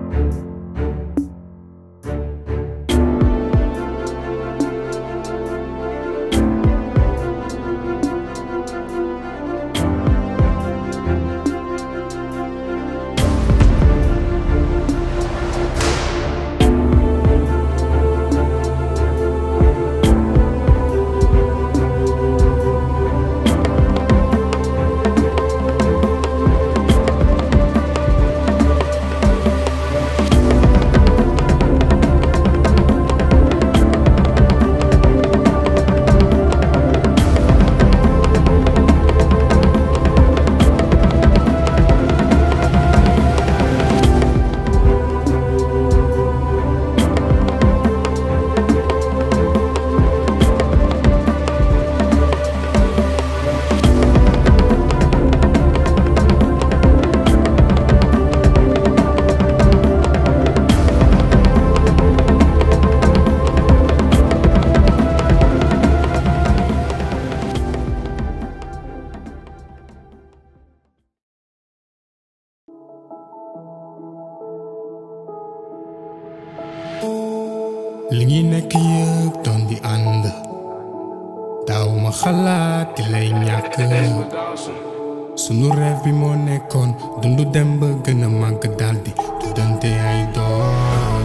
li ngi nekk yëpp doon di ànd daaw ma xalaat di lay ñàkk sunu rêve bi moo nekkoon dundu dem ba gën a màgg daldi tuddante ay doom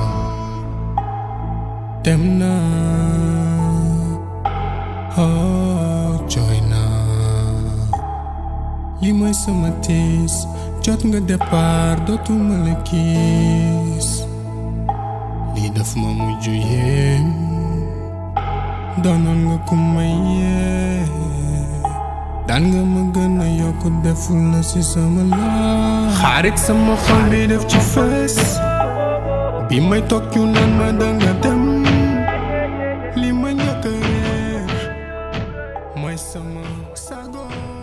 dem na oh jooy na li mooy sama tiis jot nga départ dootuma la gis lii daf ma mujj yéem doonoon nga ku may yee daan nga ma gën a yokk deful na ci sama la xarit sama xol bi def ci fës bi may toog ñu naan ma danga dem li ma njëkk a réer mooy sama sago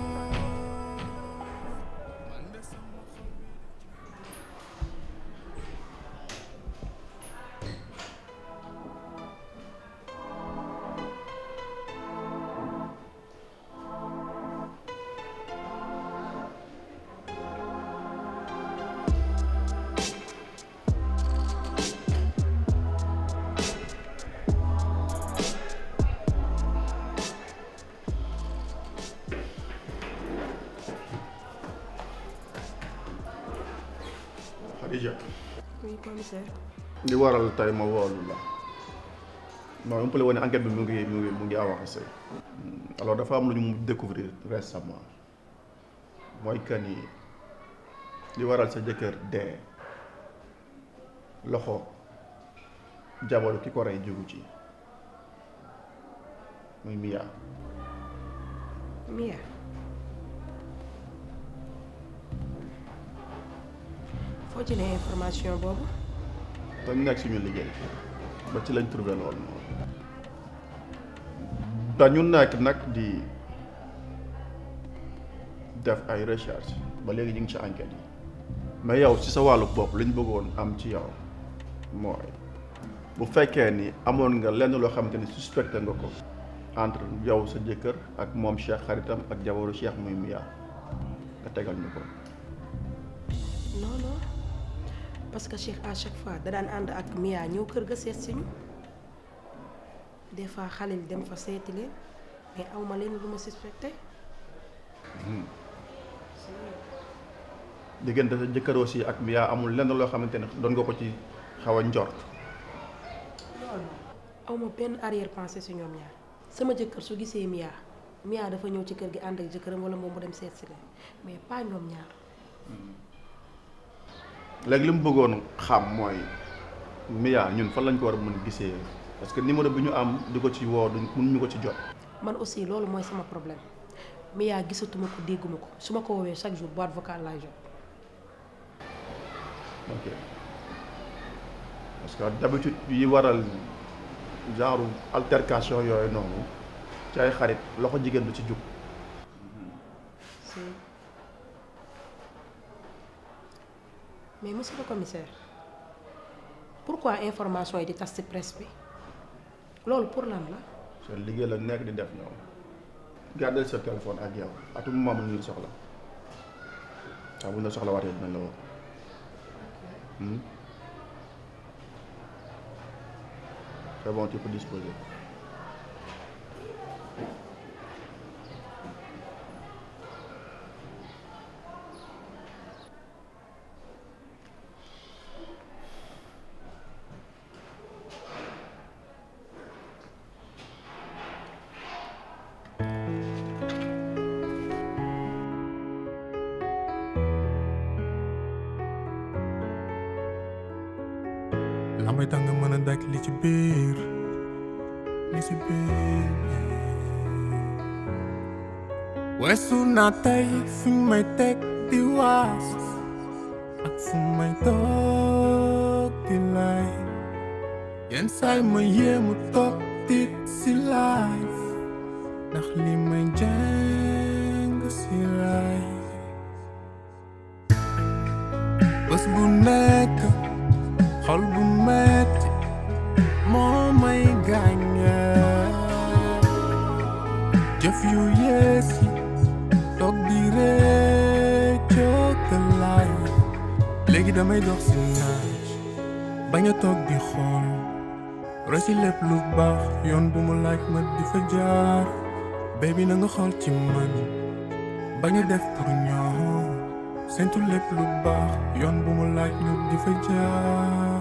Khadija Oui, commissaire. li waral tey ma woolu la non umpale woon ne enquête bi mu ngi mu ngi mu ngi avancé alors dafa am lu ñu découvrir récemment mooy que ni li waral sa jëkkër dee loxo jabaru ki ko rey jógu ci muy Mia Mia. foo jëlee information boobu. dañ nekk suñu liggéey ba ci lañ trouvé loolu noonu dañu nekk nag di def ay recherche ba léegi ñu ngi ci enquête yi mais yow ci sa wàllu bopp li ñu bëggoon am ci yow mooy bu fekkee ni amoon nga lenn loo xamante ni suspecté nga ko entre yow sa jëkkër ak moom Cheikh xaritam ak jabaru Cheikh muy Mia nga tegal ñu ko non non parce que Cheikh à chaque fois da daan ànd ak Mia ñëw kër ga seet si ñu des fois Khalil dem fa seeti leen mais aw ma leen lu ma suspecté. diggante sa jëkkër aussi ak Mia amul lenn loo xamante ne doon nga ko ci xaw a njort aw ma benn arrière pensée si ñoom ñaar sama jëkkër su gisee Mia Mia dafa ñëw ci kër gi ànd ak jëkkëram wala moom mu dem seet si leen mais pas ñoom ñaar. léegi li mu bëggoon xam mooy Mia ñun fan lañ ko war a mën a gisee parce que numéro bi ñu am di ko ci woo duñ mënuñu ko ci jot. man aussi loolu mooy sama problème Mia gisatuma ko dégguma ko su ma ko woowee chaque jour boîte vocale laay jot. ok parce que d'habitude yi waral genre altercation yooyu noonu ci ay xarit loxo jigéen du ci jug. si mais monsieur le commissaire pourquoi information yi di tas ci presse bi loolu pour lan la. seen liggéey la nekk di def ñoom gardel sa téléphone ak yow à tout moment mu ngi soxla waaw bu ñu la soxla waatee dinañ la woo Hmm? C'est bon, tu peux disposer. la may tax nga mën a daj li ci biir li ci biir weesu naa tey fi may teg di waas ak fu may toog di lay yenn saay ma yéemu toog tit si life ndax li may jàng si ray bés bu nekk xol bu metti moo may gàññe jëf yu yees yi toog di réccoo ka laay léegi damay dox si naaj bañ a toog di xool roy si lépp lu baax yoon bu mu laaj ma di fa jaar baby na nga xool ci man bañ a def pour ñoom sentu lépp lu baax yoon bu mu laaj ñu di fa jaar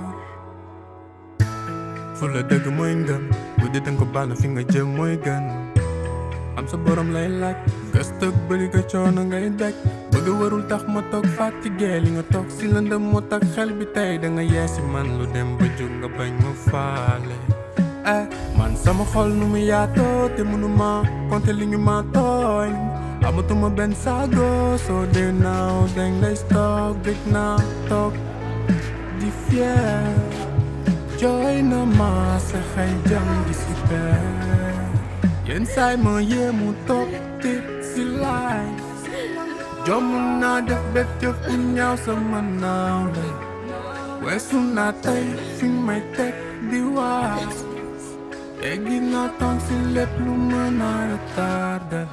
fu la dëgg mooy ngëm bu dee danga ko baal na fi nga jëm mooy gën am sa borom lay laaj gëstëg bëri nga coono ngay daj bëgg warul tax ma toog fatigué li nga toog si lëndëm moo tax xel bi tey da nga yeesi man lu dem ba jóg nga bañ ma faale eh man sama xol nu mu yaatoo te mënuma compter li ñu ma tooñ amatuma benn saago soo dee naaw dañ lay stock dëgg naa toog di fier jooy na ma sa xëy jam di si peer yenn saay ma yéemu toog tit si laay jomm naa def bépp jëf bu ñaaw sama naaw la weesu naa tey fi may teg di waas eggi naa tànk si lépp lu mën a retardé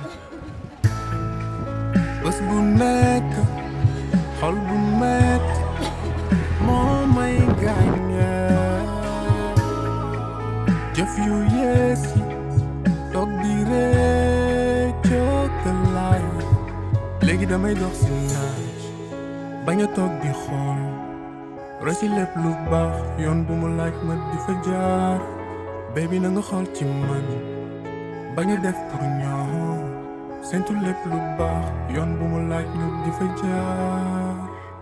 bés bu nekk xol bu metti moo may gàññe jëf yu yees yi toog di réccoo ka laay léegi damay dox si naaj bañ a toog di xool roy si lépp lu baax yoon bu mu laaj ma di fa jaar baby na nga xool ci man bañ a def pour ñoom sentu lépp lu baax yoon bu mu laaj ñu di fa jaar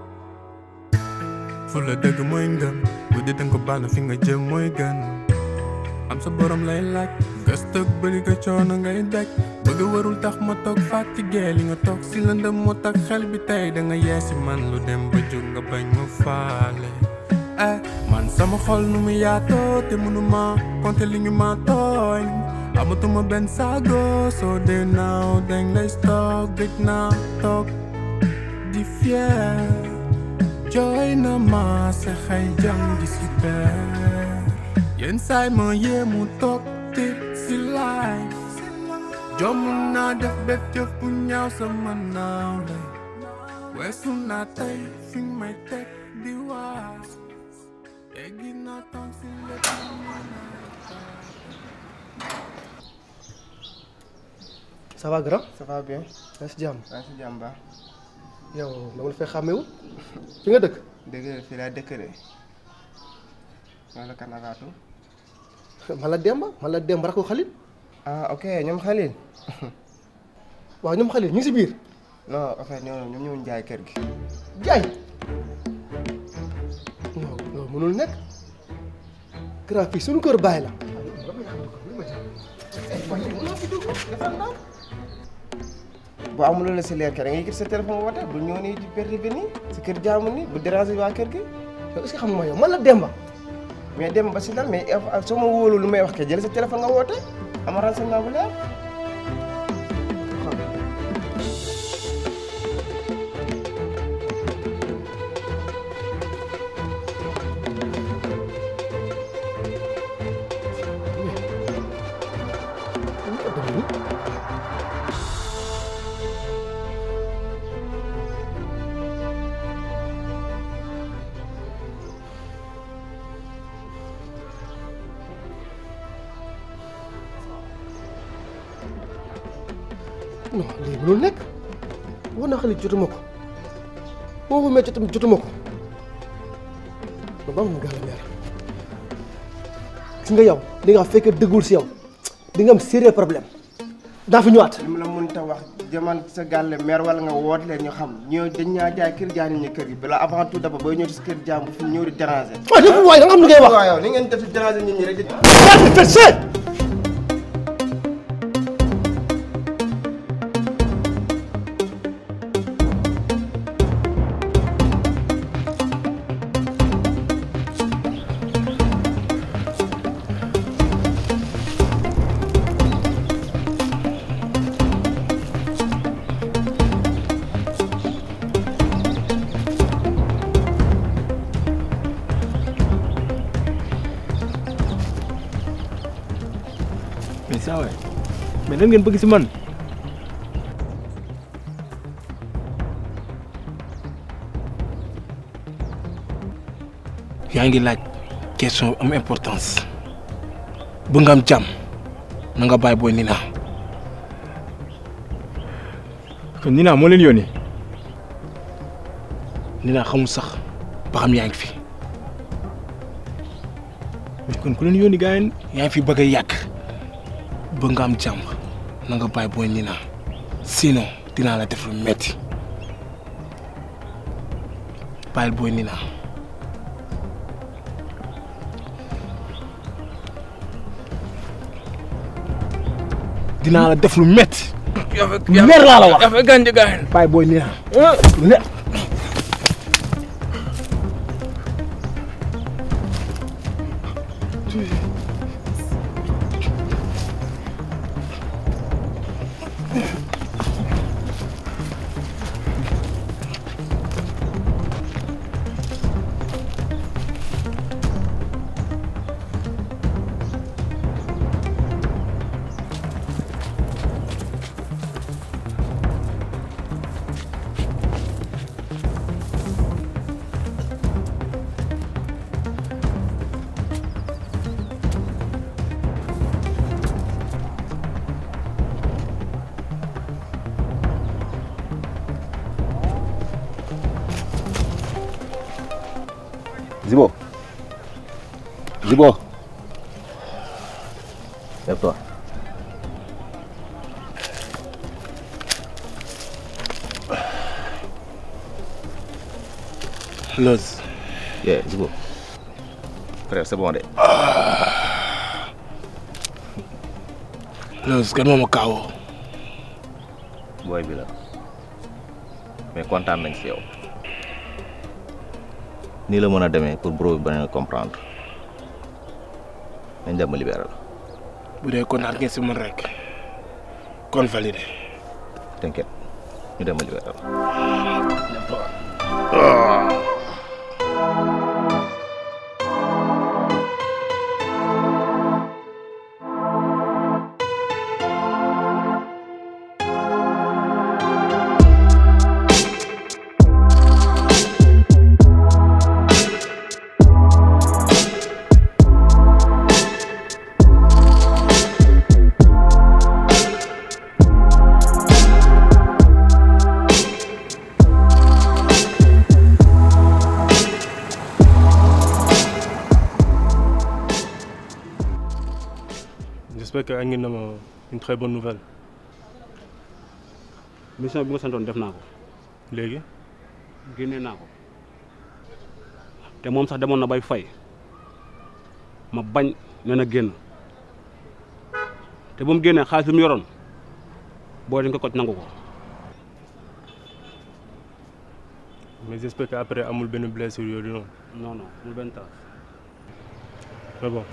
fu la dëgg mooy ngëm bu dee danga ko baal na fi nga jëm mooy gën am sa borom lay laaj gëstëg bëri nga coono ngay daj bëgg warul tax ma toog fatigué li nga toog si lëndëm moo tax xel bi tey da nga yeesi man lu dem ba jóg nga bañ ma faale eh man sama xol nu mu yaatoo te mënuma compter li ñu ma tooñ amatuma benn saago soo dee naaw dañ lay stock dëgg naa toog di fier jooy na ma sa xëy jam di si peer yenn saay ma yéemu toog tit si laay jomm naa def bépp jëf bu ñaaw sama naaw la weesu naa tey fi may teg di waas eggi naa tànk si lépp lu mën a ça va grand ça va bien yaa si jàmm maa ngi si jàmm baax yow dama la fay xàmmewul fi nga dëkk dëgg la fii laa dëkk de wala kan avaatu man la Demba man la Demba rakku Xalil ah ok ñoom Khalil waaw ñoom Xalil ñu ngi si biir non en fait ñoom ñoom ñoo jaay kër gi jaay non loolu mënul nekk grand fii suñu kër bàyyi la boo amuloo la si leer kër da ngay gis sa téléphone woote bu ñëw nii di perte bi nii si kër jaamu nii bu déranger waa kër gi yow est-ce que xam nga yow man la Demba mais dem ba si lan mais soo ma wóolu lu may wax kay jël sa téléphone nga woote ama renseignement bu leer non lii mënul nekk war naa xale jotuma ko boo ko métti tamit jotuma ko ba mu gàll meer gis nga yow li nga fekkee dëggul si yow di nga am sérieux problème daa fi ñëwaat li mu la mënta wax jaman sa gàlle mer wala nga woot leen ñu xam ñoo dañ ñaa jaay kër jaay ñu kër yi bala avant tout d'abord booy ñëw si kër jaam bu fi ñëw di déranger. waaye dafa waay da nga xam li ngay wax waaw yow ni ngeen def si déranger nit ñi rek di. yaa fi fessé mais saa waay mais lan ngeen bëgg si man yaa ngi laaj question am importance bu nga am jàmm na nga bàyyi booy Nina kon Nina moo leen yónni Nina xamul sax ba xam yaa ngi fi mais kon ku leen yónni gars yi yaa ngi fi bëgg a yàgg ba nga am jàmm na nga bàyyi booy Nina sinon dinaa la def lu metti bàyyil booy Nina dinaa la def lu metti lu leer laa la wax yaa fa gàncax gaay bàyyi booy Nina lu leer Zibo. Zibo. Lève-toi. Loz Yeah, Zibo. Frère, c'est bon de. Loz kan moo ma kaawoo Booy bi la. Mais kontaan nañ si yow. Nii la mën a demee pour bro bi bañ a comprendre. Nañ dem ma libéré la. bu dee kontaan ngeen si man rek kon validé T'inquiète. Ñu dem ma libéré la. J'espère que andi na ma une très bonne nouvelle mission bi nga santoon def naa ko léegi génnee naa ko te moom sax demoon na bay fay ma bañ ne na génn te ba mu génnee xaalis bi mu yoroon boo dañ ko koj nangu ko mais j'espère que après amul benn blessure yooyu noonu non non mu benn taas mais bon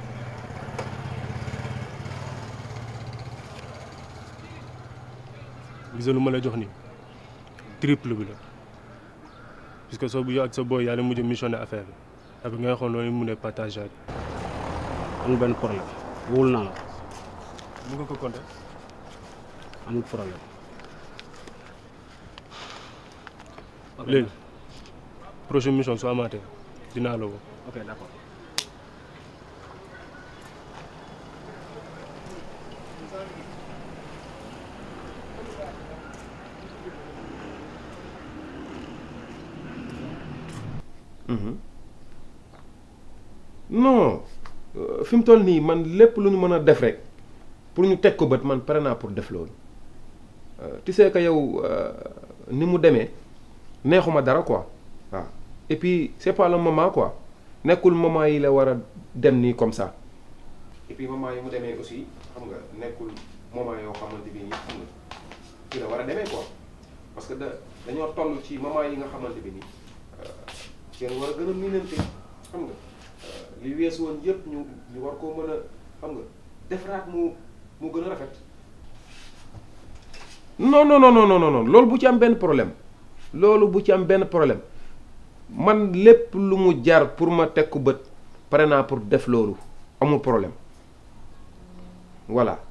gis nga lu ma la jox nii triple bi la puisque soo bu yow ak sa boy yàlla mujj missionné affaire bi après nga xool noonu mu ne partage ak amul benn problème wóolu naa la mu nga ko compté amul problème léegi prochaine mission su amaatee dinaa la woo ok d'accord non fi mu toll nii man lépp lu ñu mën a def rek pour ñu teg ko bët man pare naa pour def loolu tu sais que yow ni mu demee neexuma dara quoi waaw et puis c'est pas le moment quoi nekkul moment yi la war a dem nii comme ça et puis moment yi mu demee aussi xam nga nekkul moment yoo xamante bi nii xam nga fii la war a demee quoi parce que da dañoo toll ci moment yi nga xamante bi nii kenn war a gën a miinante xam nga li weesu woon yëpp ñu ñu war koo mën a xam nga defaraat mu mu gën a rafet. non non non non non non loolu bu ci am benn problème loolu bu ci am benn problème man lépp lu mu jar pour ma teg ko bët pare naa pour def loolu amul problème voilà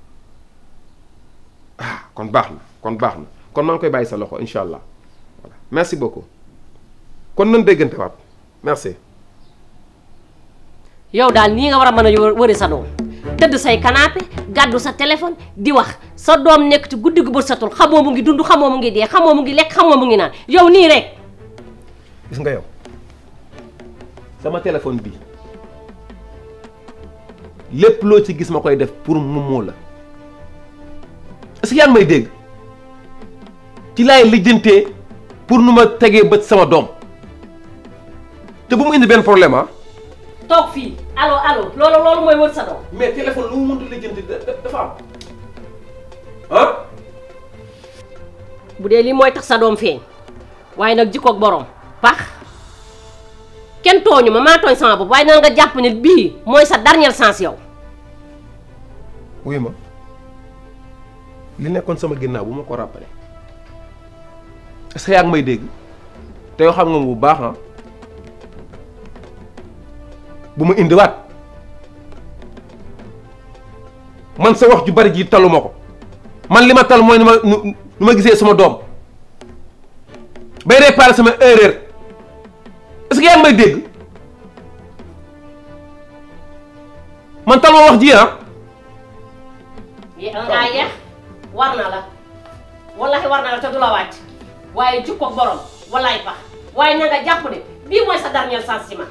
ah kon baax na kon baax na kon maa ngi koy bàyyi sa loxo incha allah voilà merci beaucoup kon nan déggante waat merci. yow daal nii nga war a mën a wëri sa doom tëdd say canapé gàddu sa téléphone di wax sa doom nekk ci guddi gu bët satul xamoo mu ngi dund xamoo mu ngi dee xamoo mu ngi lekk xamoo mu ngi naan yow nii rek. gis nga yow sama téléphone bi lépp loo ci gis ma koy def pour Momo la est-ce que yaa ngi may dégg ci laay lijjantee pour nu ma tegee bët sama doom te bu mu indi benn problème ah. toog fii allo allo loolu loolu mooy wër sa doom. mais téléphone lu mu mënut a lijjanti dafa am ah. bu dee lii mooy tax sa doom feeñ waaye nag jikkoog borom pax kenn tooñu ma maa tooñ sama bopp waaye na nga jàpp ne bii mooy sa dernière chance yow. wuy ma li nekkoon sama ginnaaw bu ma ko rappelé est-ce que yaa ngi may dégg te yoo xam nga bu baax ah. bu ma indiwaat man sa wax ju bari ji taluma ko man li ma tal mooy nu ma nu ma gisee sama doom bay réparer sama erreur est-ce que yaa ngi may dégg man tal ma wax ji ah. ngaa yeex war na la wallahi war na la te du la wàcc waaye jukko borom wallahi pax waaye na nga jàpp ne bii mooy sa dernière chance ci ma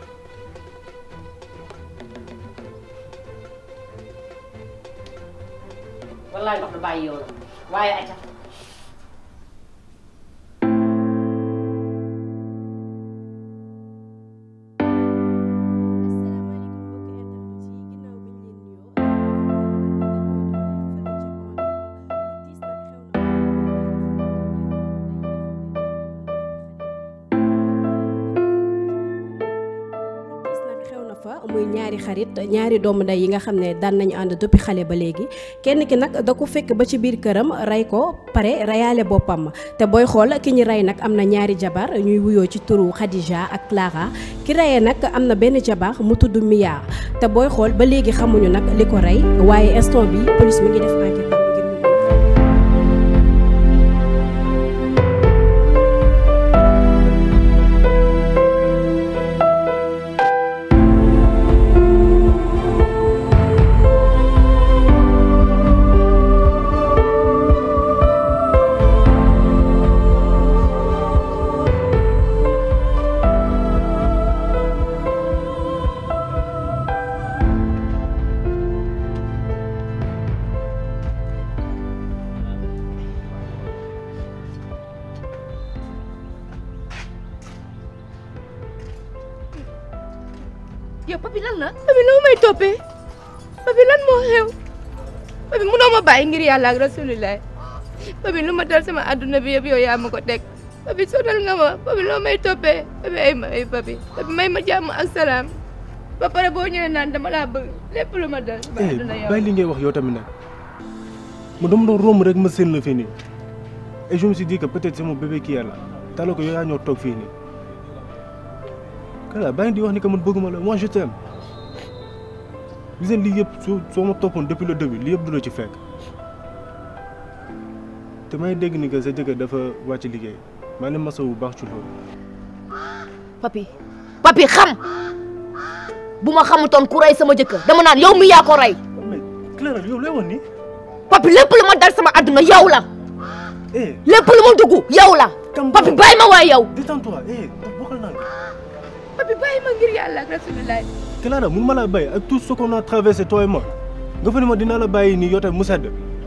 wallaay ndox du bàyyi yow la waaye aca muy ñaari xarit ñaari doomu ndey yi nga xam ne daan nañu ànd depuis xale ba léegi kenn ki nag da ko fekk ba ci biir këram rey ko pare reyaale boppam te booy xool ki ñu rey nag am na ñaari jabar ñuy wuyoo ci turu Khadija ak Clara ki reyee nag am na benn jabar mu tudd Mia te booy xool ba léegi xamuñu nag li ko rey waaye instant bi police mi ngi def enquête yow papi lan la papi loo may toppee papi lan moo xew papi munoo ma bàyyi ngir yàlla ak rasulillah papi lu ma dal sama adduna bi yëpp yow yaa ma ko teg papi sonal nga ma papi loo may toppee papi ay ma ay papi papi may ma jàmm ak salaam ba pare boo ñëwee naan dama laa bëgg lépp lu ma dal sama adduna yow bàyyi li ngay wax yow tamit nag mu dama doon romb rek ma seen la fii nii et je me suis dit que peut-être c'est mon bébé qui est là talo ko yow yaa ñoo toog fii nii kala bàyyi di wax ni que man bëgguma la moi je t'aime gis ngeen lii yëpp soo soo ma toppoon depuis le début lii yëpp du la ci fekk te may dégg ni que sa jëkkër dafa wàcc liggéey maa ngi masawu bu baax ci loolu. papi papi xam bu ma xamutoon ku rey sama jëkkër dama naan yow mi yaa ko rey mais Clara yow lay wax nii. papi lépp lu ma dal sama adduna yow la eh lépp lu ma dugg yow la papi bàyyi ma waay yow détends-toi eh bokkal naa papi bàyyi ma ngir yàlla ak rasulullah Clara mun ma laa bàyyi ak tout ce qu'on a traversé toi et moi nga fa ne ma dinaa la bàyyi nii yow tamit mu sedd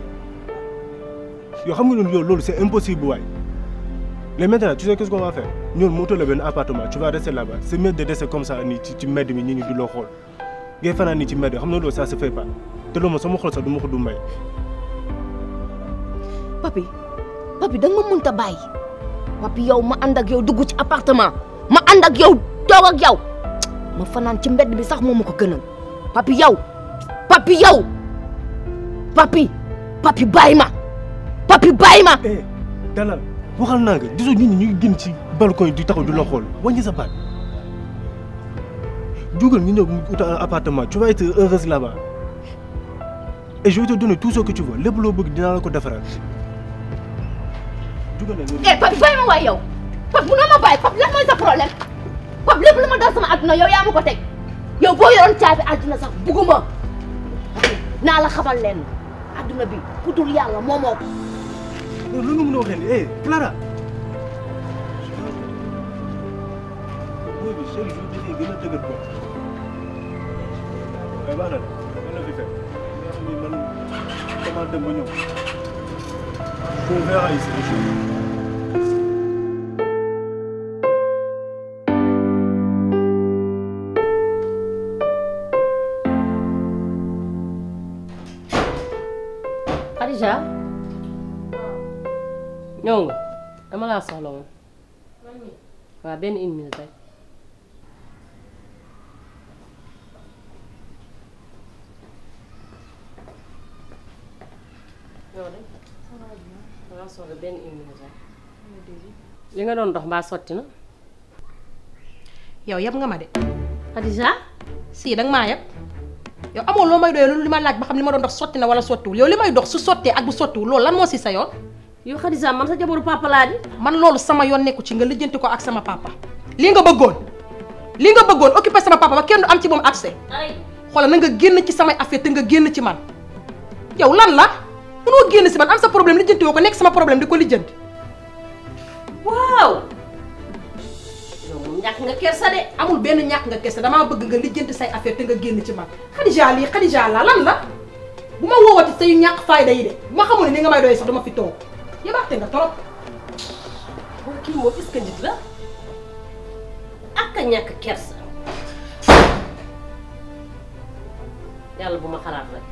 yow xam nga ne loolu loolu c'est impossible waay mais maintenant tu sais qu'est-ce qu'on va faire ñun mu utal la benn appartement tu vas rester là-bas c'est mieux de rester comme ça nii ci ci mbedd mi ñi ñu di loo xool ngay fanaan nii ci mbedd xam nga loolu ça se fait pas te loolu moom sama xol sax du ma ko du may papi papi da nga ma mënta bàyyi papi yow ma ànd ak yow dugg ci appartement ma ànd ak yow toog ak yow ma fanaan ci mbedd bi sax moo ma ko gënal papi yow papi yow papi papi bàyyi ma papi bàyyi ma eh dalal waxal naa nga gisoo nit ñi ñu ngi génn ci balcon yi di taxaw di la xool wàññi sa baat jugal ñu ñëw utal un appartement tu vas être heureuse là-bas et je vais te donner tout ce que tu veux lépp loo bëgg dinaa la ko defaral jugal na eh papi bàyyi ma waay yow papi munoo ma bàyyi papi lan mooy sa problème papi lépp lu ma dal sama àdduna yow yaa ma ko teg yow boo yoroon caabi àdduna sax bugguma papi naa la xamal leen àdduna bi ku dul yàlla moo moo ko loolu nga mën a waxee ni eh Clara mooy bi chaque jour dafay gën a dëgër bopp waaye baax na de mën na fi fekk nga xam ni man comment dem ba ñëw on verra ici les choses Khadija ñëw nga dama laa soxla woon waaw benn une minute rek ñëw de dama soxla benn une minute rek li nga doon dox mbaa sotti na yow yab nga ma de Khadija si danga maa yab yow amoo loo may doyee loolu li ma laaj ba xam li ma doon dox sotti na wala sottiwul yow li may dox su sottee ak bu sottiwul loolu lan moo si sa yoon yow Khadija man sa jabaru papa laa di man loolu sama yoon nekku ci nga lijjanti ko ak sama papa lii nga bëggoon lii nga bëggoon occupé sama papa ba kenn du am ci moom accès xoolal na nga génn ci samay affaire te nga génn ci man yow lan la mënoo génn si man am sa problème lijjanti woo ko nekk sama problème di ko lijjanti waaw yow moom ñàkk nga kersa de amul benn ñàkk nga kese damaa bëgg nga lijjanti say affaire te nga génn ci man Khadija lii Khadija la lan la bu ma woowati say ñàkk fayda yi de bu ma xamul ne ni nga may doy sax dama fi toog yabaate nga trop boo kii moom est-ce que nit la ak a ñàkk kersa yàlla bu ma xalaat rek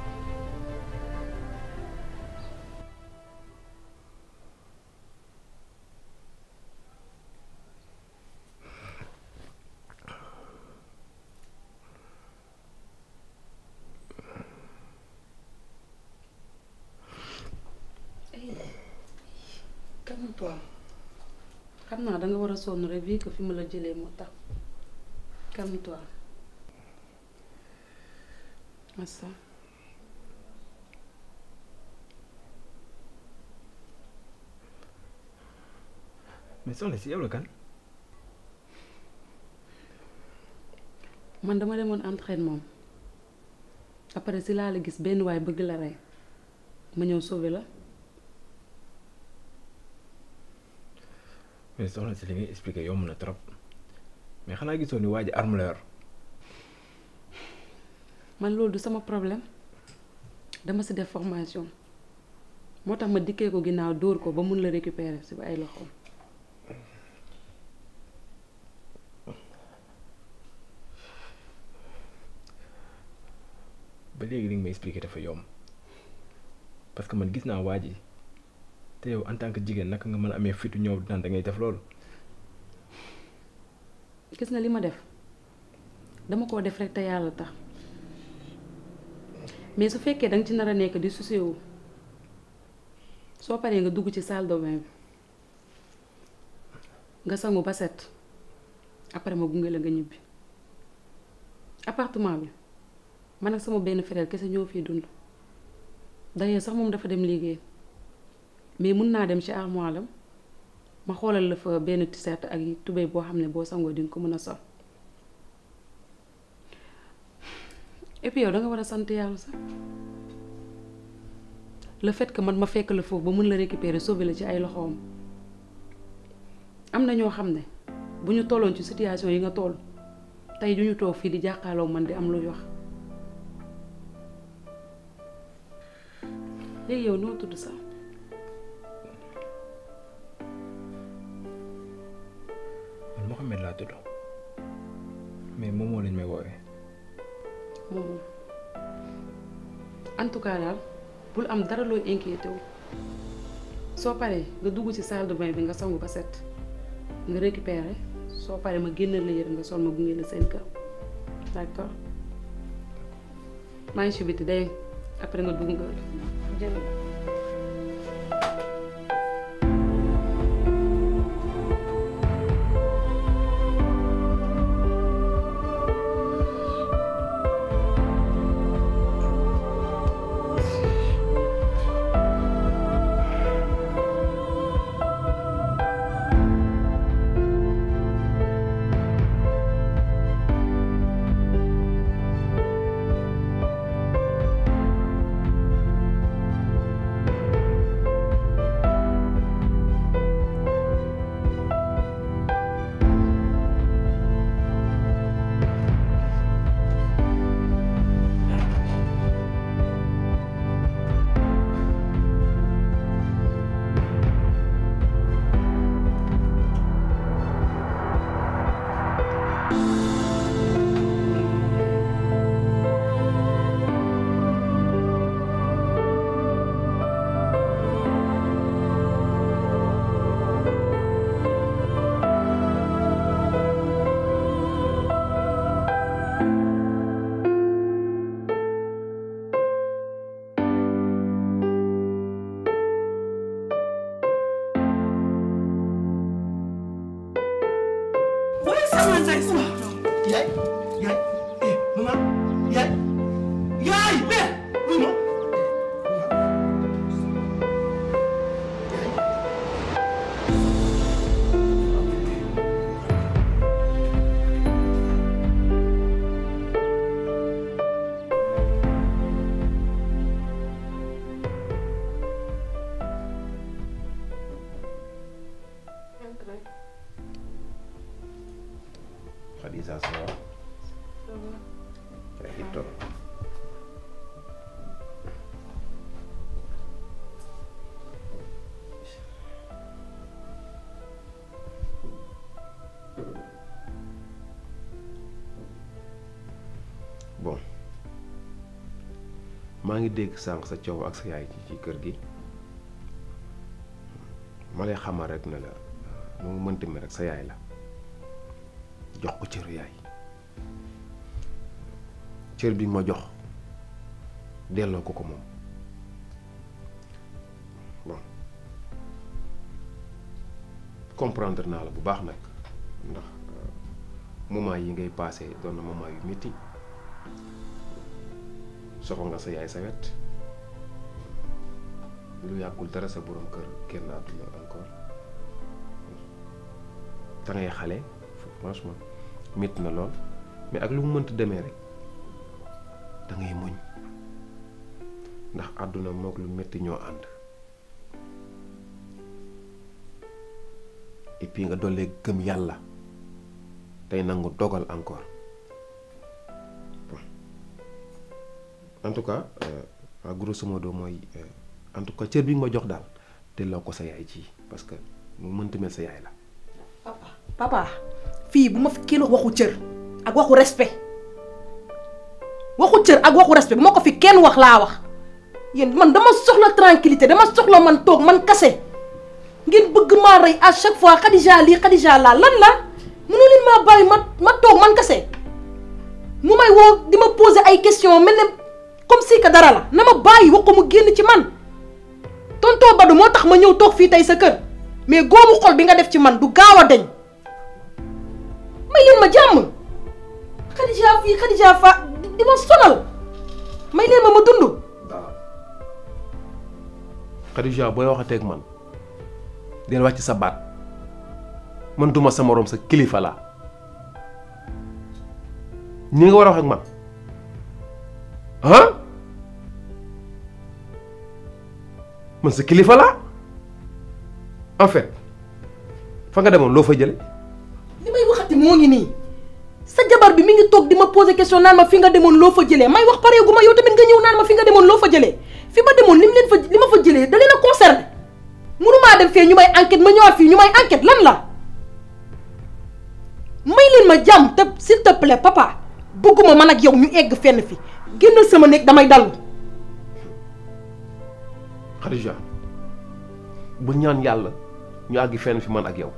calme-toi xam naa danga war a sonn rek vu que fi ma la jëlee moo tax calme-toi massa mais soxna si yow la kan man dama demoon entraînement après si laa la gis benn waay bëgg la rey ma ñëw sauver la mais soxna si li ngay expliqué yomb na trop mais xanaa gisoo ni waa ji arme la yor man loolu du sama problème dama si def formation moo tax ma dikkee ko ginnaaw dóor ko ba mun la récupérer si ay loxoom ba léegi li nga may expliqué dafa yomb parce que man gis naa waa ji te yow en tant que jigéen naka nga mën a amee fitu ñëw naan da ngay def loolu. gis nga li ma def dama koo def rek te yàlla tax mais su fekkee danga ci nar a nekk di susewu soo paree nga dugg ci salle de bain bi nga sangu ba set après ma gunge la nga ñibbi appartement bi man ak sama benn frère kese ñoo fiy dund d'ailleurs sax moom dafa dem liggéey mais mun naa dem ci armoire am ma xoolal la fa benn t-shirt ak tubéy boo xam ne boo sangoo di nga ko mën a sol et puis yow da nga war a sant yàlla sax le fait que man ma fekk la foofu ba mun la récupérer sauver la ci ay loxoom am na ñoo xam ne bu ñu tolloon ci situation yi nga toll tey du ñu toog fii di jàkkaarloo man di am luy wax léegi yow noo tudd sax man Mohamed laa tudd mais moom moo lañ may woowee. moom en tout cas daal bul am dara looy inquiété wu soo paree nga dugg ci salle de bain bi nga sangu ba set nga récupérer soo paree ma génnal la yére nga sol ma gunge la seen kër d'accord maa ngi ci biti day après nga dugg nga jël yaay yaay eh maman yaay yaay mais oui ma Khadija ça va yaa ngi toog bon maa ngi dégg sànq sa coow ak sa yaay ci ci kër gi ma lay xamal rek ne la nu mu mënti mi rek sa yaay la jox ko cër yaay cër bi ma jox delloo ko ko moom bon comprendre naa la bu baax nag ndax moment yi ngay passé doon na moment yu métti soxla nga sa yaay sa wet lu yàggul dara sa borom kër kenn àdduna encore te ngay xale franchement métti na lool mais ak lu mu mënta demee rek da ngay muñ ndax àdduna mook lu métti ñoo ànd et puis nga dollee gëm yàlla tey nangu dogal encore bon en tout cas euh, grosso modo mooy euh, en tout cas cër bi nga ma jox daal delloo ko sa yaay ji parce que mu mënta mel sa yaay la. papa fii bu ma fi kenn waxu cër ak waxu respect waxu cër ak waxu respect bu ma ko fi kenn wax laa wax yéen man dama soxla tranquillité dama soxla man toog man kase ngeen bëgg maa rey à chaque fois Khadija lii Khadija laa lan la mënu leen maa bàyyi ma ma toog man kase mu may woo di ma poser ay question mel ne comme si que dara la na ma bàyyi wax ko mu génn ci man tonton Badou moo tax ma ñëw toog fii tey sa kër mais góomu xol bi nga def ci man du gaaw a deñ may leen ma jàmm Khadija fii Khadija fa di ma sonal may leen ma ma dund Khadija booy waxateeg man del wàcc sa baat man duma sa moroom sa kilifa laa ñi nga war a wax ak man ah man sa kilifa laa en fait fa nga demoon loo fa jële li may ci moo ngi nii sa jabar bi mi ngi toog di ma poser question naan ma fi nga demoon loo fa jëlee may wax pareegu ma yow tamit nga ñëw naan ma fi nga demoon loo fa jëlee fi ma demoon lim leen fa li ma fa jëlee da leen a concerné mënumaa dem fee ñu may enquête ma ñëwaat fii ñu may enquête lan la may leen ma jàmm te s'il te plaît papa bëgguma man ak yow ñu egg fenn fi génnal sama néeg damay dallu Khadija bu ñaan yàlla ñu àggi fenn fi man ak yow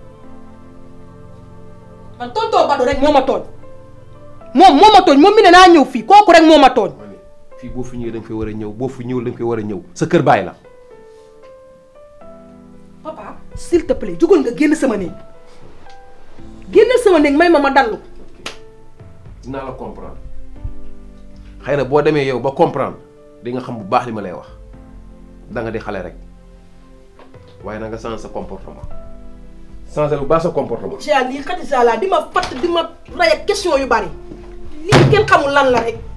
man tontoo Badou rek moo ma tooñ moom moo ma tooñ moom mi ne naa ñëw fii kooku rek moo ma tooñ fii boo fi ñëwee da nga fay war a ñëw boo fi ñëwul da nga fay war a ñëw sa kër bàyyi la papa s'il te plaît jugal nga génn sama néeg génnal sama néeg may ma ma dallu dinaa la comprendre xëy na boo demee yow ba comprendre di nga xam bu baax li ma lay wax da nga di xale rek waaye na nga changer sa comportement changer bu baax sa comportement. ci lii Khadija laa di ma fatt di ma ray ak question yu bari lii kenn xamul lan la rek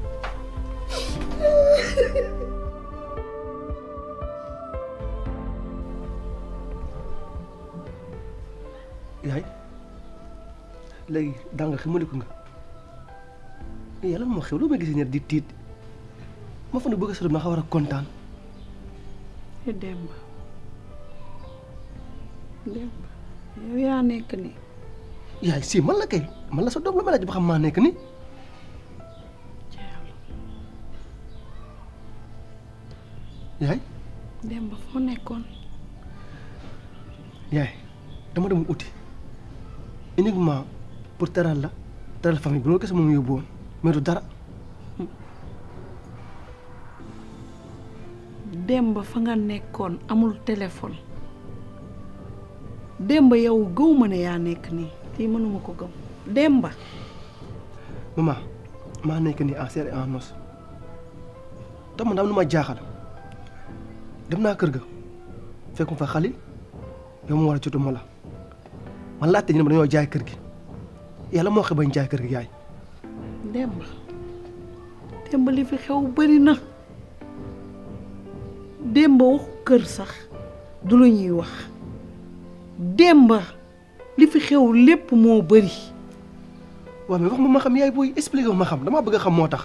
yaay léegi daa nga xamaliku nga yàlla moo xew loo may gisee ñaar di tiit ma fa ne bëgg a sori ma xaw war a kontaan Demba Demba yow yaa nekk ni yaay si man la kay man la sa doom la ma laaj ba xam maa nekk ni yaay Demba foo nekkoon yaay dama demoon uti uniquement pour teral la teral famille bi loolu kese moom yóbbu woon mais du dara Demba fa nga nekkoon amul téléphone Demba yow gëw ma ne yaa nekk nii lii mënuma ko gëm Demba maman maa nekk nii en chair et en os te man daam lu ma jaaxal dem naa kër ga fekkum fa xali yow ma war a jotuma la man laajte ñu ne ma dañoo jaay kër gi yàlla moo xam bañ jaay kër gi yaay Demba Demba li fi xew bari na Demba waxu kër sax du lu ñuy wax Demba li fi xew lépp moo bari waaw mais wax ma ma xam yaay booy expliqué ma ma xam damaa bëgg a xam moo tax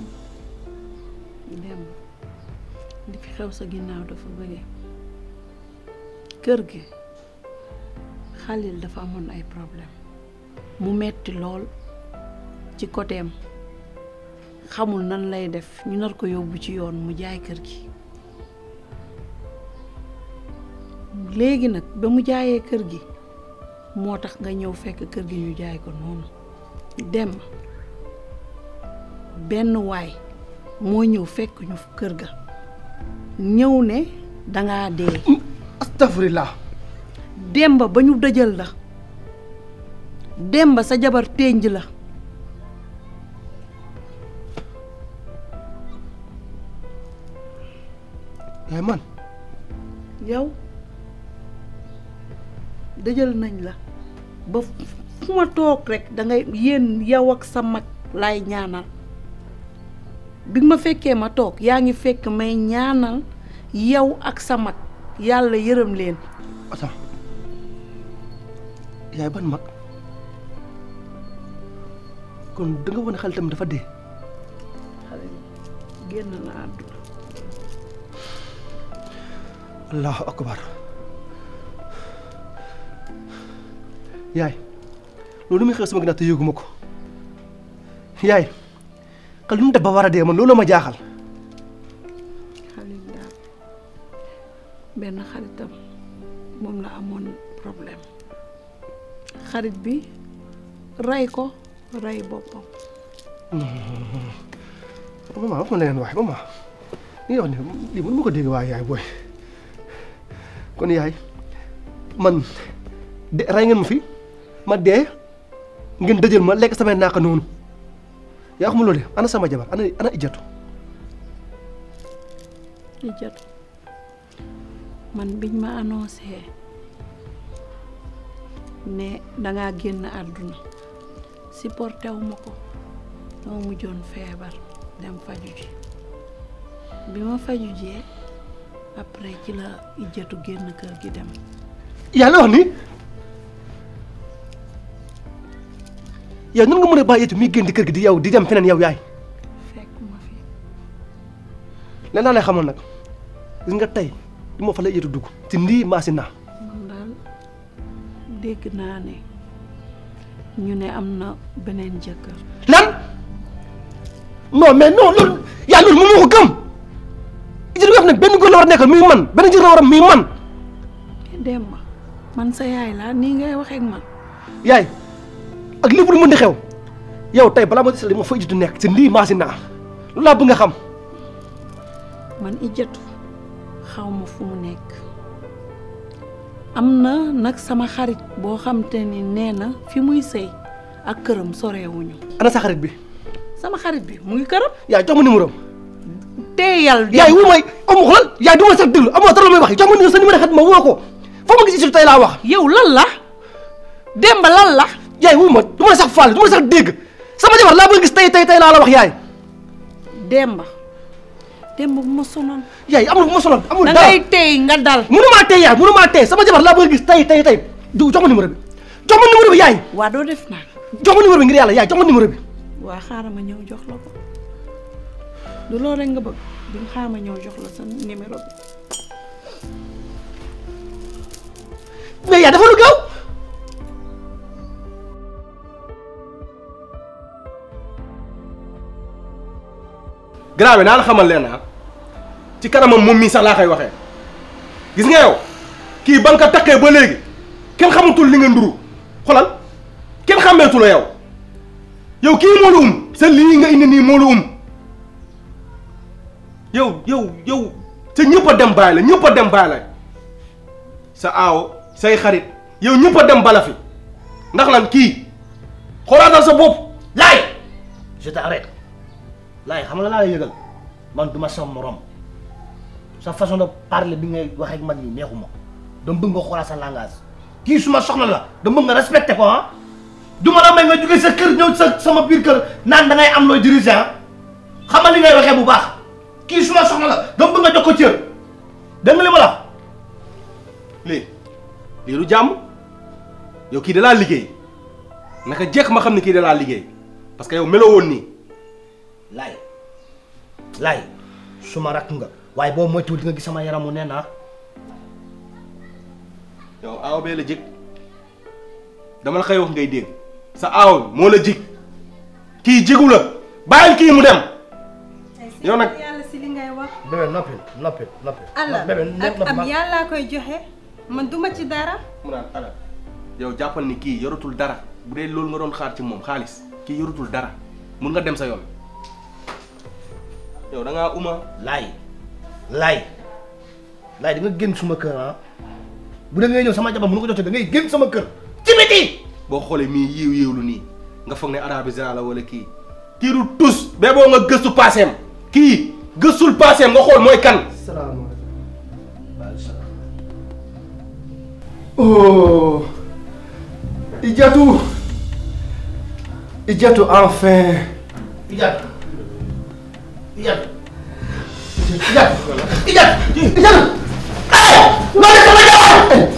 Demba li fi xew sa ginnaaw dafa bari kër gi Xalil dafa amoon ay problème mu metti lool ci côtéem xamul nan lay def ñu nar ko yóbbu ci yoon mu jaay kër gi léegi nag ba mu jaayee kër gi moo tax nga ñëw fekk kër gi ñu jaay ko noonu dem benn waay moo ñëw fekk ñu kër ga ñëw ne dangaa dee astafurlah demba ba ñu dëjal la demba sa jabar ténj la yaay man yow dëjal nañ la ba fu ma toog rek dangay yéen yow ak sa mag laay ñaanal bi ma fekkee ma toog yaa ngi fekk may ñaanal yow ak sa mag yàlla yërëm leen attends yaay ban mag kon da nga wane xel tamit dafa dee xale génn na àdduna allahu akbar yaay loolu muy xew sama ginnaaw te yëguma ko yaay xel nu mu def ba war a dee man loolu ma jaaxal Xalil daal benn xaritam moom la amoon problème xarit bi rey ko rey boppam maman wax ma leneen waay maman li nga wax ne lii mënu ma ko dégg waaye yaay booy kon yaay man de rey ngeen ma fi ma dee ngeen dëjël ma lekk samay naaka noonu yaa xam loolu ana sama jabar ana ana ijatu li jot man biñ ma annoncé ne dangaa génn àdduna supporté wu ma ko moo mujjoon feebar dem faju ji bi ma faju jee après ci la ijjatu génn kër gi dem yàlla wax ni yow nan nga mën a bàyyi Ijatu muy génn di kër gi di yow di dem feneen yow yaay fekk ma fi leen naa lay xamal nag gis nga tey du ma fa la Ijatu dugg ci ndii maasi naa man daal dégg naa ne ñu ne am na beneen jëkkër lan non mais non loolu yaa loolu moom moo ko gëm Ijatu nga xam ne benn góor la war a nekkal muy man benn jëkkër la war a muy man Demba man sa yaay laa nii ngay waxee ak man yaay ak lépp lu mën di xew yow tey balaa ma gisal ma fa Ijatu nekk ci ndii maasi naa loolu laa bëgg nga xam man Ijatu xaw ma fu mu nekk am na nag sama xarit boo xam te ni nee na fi muy sëy ak këram sorewuñu ana sa xarit bi sama xarit bi mu ngi këram yaay jox ma numéro am teeyal yaay wu may amu xoolal yaay du ma sax déglu amoo dara lu may wax jox ma numéro sa numéro xarit ma woo ko foo ma gis Ijatu tey laa wax yow lan la Demba lan la yaay wu ma du ma sax faale du ma sax dégg sama jabar laa bëgg gis tey tey tey laa la wax yaay Demba Demba bu ma sonal yaay amul bu ma sonal amul da dara ngay tey nga dal mënumaa tey yaay mënumaa tey sama jabar laa bëgg gis tey tey tey du jox ma numéro bi jox ma numéro bi yaay waa doo def naa jox ma numéro bi ngir yàlla yaay jox ma numéro bi waa xaaral ma ñëw jox la ko du loolu rek nga bëgg di xaaral ma ñëw jox la sa numéro bi mais yaay dafa lu gaaw grave naa la xamal leen ah ci kanamam moom mii sax laa koy waxee gis nga yow kii ba nga ko takkee ba léegi kenn xamatul li nga nduru xolal kenn xàmmeetu la yow yow kii moo la um sa lii nga indi nii moo la um yow yow yow sa ñëpp a dem bàyyi la ñëpp a dem bàyyi la sa aawo say xarit yow ñëpp a dem bala fi ndax lan kii xoolaatal sa bopp laay je t'arrête laay xam nga laa lay yëgal man du ma sa morom sa façon de parler bi ngay wax ak man nii neexuma dama bëgg nga xoolaat sa langage kii suma soxna la dama bëgg nga respecté ko ah du ma la may nga jóge sa kër ñëw sa sama biir kër naan da ngay am looy diriger ah xamal li ngay waxee bu baax kii suma soxna la dama bëgg nga jox ko cër dégg nga li ma la lii lii du jàmm yow kii da laa liggéey naka jekk ma xam ne kii da laa liggéey parce que yow meloo woon nii laay laay suma rakk nga waaye boo moytuwul di nga gis sama yaramu nee naa yow aaw bee la jig dama la koy wax ngay dégg sa aaw moo la jig kii jigu la bàyyil kii mu dem yow nag yàlla si li ngay wax bébé noppi noppi noppi ala bébé ak am yàllaa koy joxe man duma ci dara mu naan ala yow jàppal ni kii yoratul dara bu dee loolu nga doon xaar ci moom xaalis kii yoratul dara mun nga dem sa yoon yow da ngaa uma laay laay laay di nga génn suma kër ah bu da ngay ñëw sama jabar mënu ko jotee da ngay génn sama kër ci biti boo xoolee mii yiiw yiiwlu nii nga foog ne arabisant la wala kii kii du tus bee boo nga gëstu paaseem kii gëstul paaseem nga xool mooy kan Oh Ijatu Ijatu enfin Ijat Ijat Ijat Ijat Ijat Eh Lo sama jabar